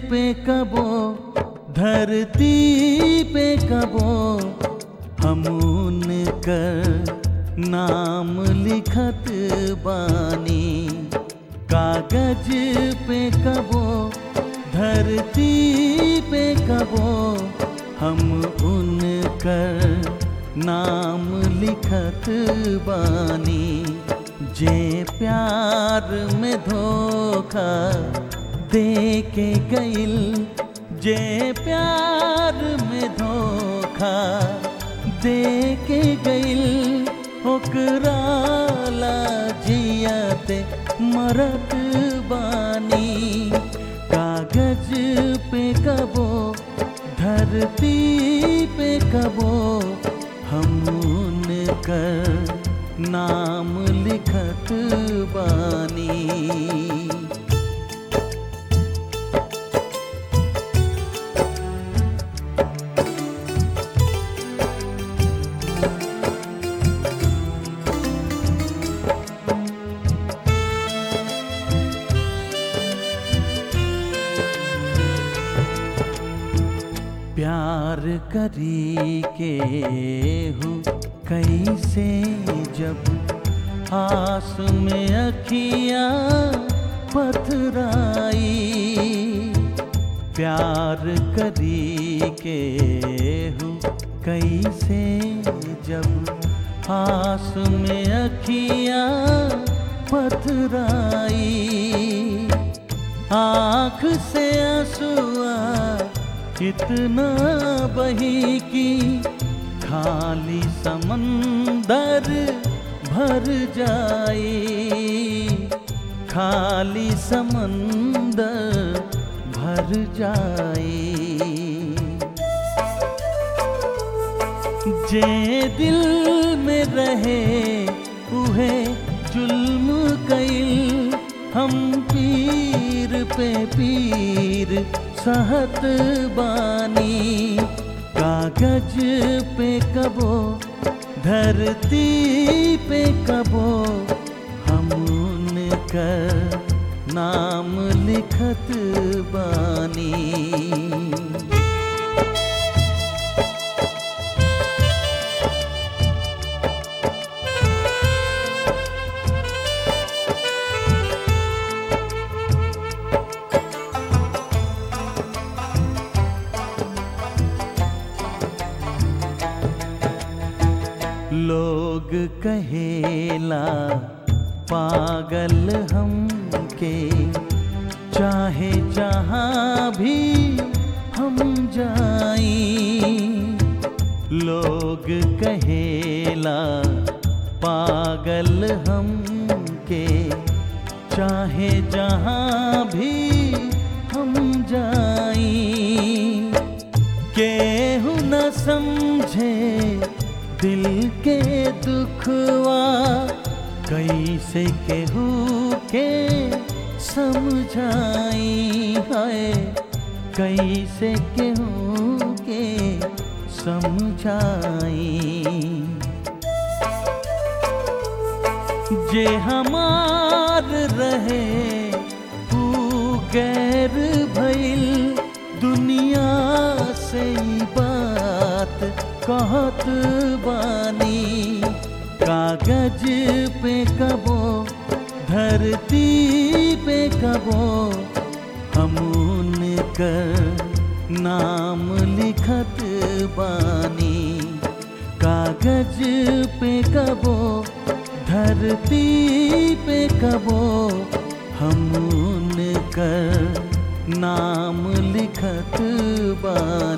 पे कबो धरती पे कबो हम उनकर नाम लिखत बानी कागज पे कबो धरती पे कबो हम उनकर नाम लिखत बानी जे प्यार में धोखा दे के गइल जे प्यार में धोखा दे के गइल ओकरा ला जियते मरत बानी कागज पे कबो धरती पे कबो हम उनकर नाम लिखत बानी प्यार करी के हूँ कैसे जब आस में अखियाँ पथराई प्यार करी के हूँ कैसे जब आस में अखियाँ पथराई आँख से आंसुआ इतना बही की खाली समंदर भर जाए खाली समंदर भर जाए जे दिल में रहे उहे जुल्म कइल हम पीर पे पीर सहत बानी कागज पे कबो धरती पे कबो हम उनकर नाम लिखत बानी लोग कहेला पागल हमके चाहे जहाँ भी हम जाई लोग कहेला पागल हमके चाहे जहाँ भी हम जाई केहू न समझे दिल के दुखवा कैसे केहू के समझाई है कैसे केहू के समझाई जे हमार रहे तू गैर भइल दुनिया से ई बात कहत बानी कागज पे कबो धरती पे कबो हम उनकर नाम लिखत बानी कागज पे कबो धरती पे कबो हम उनकर नाम लिखत बानी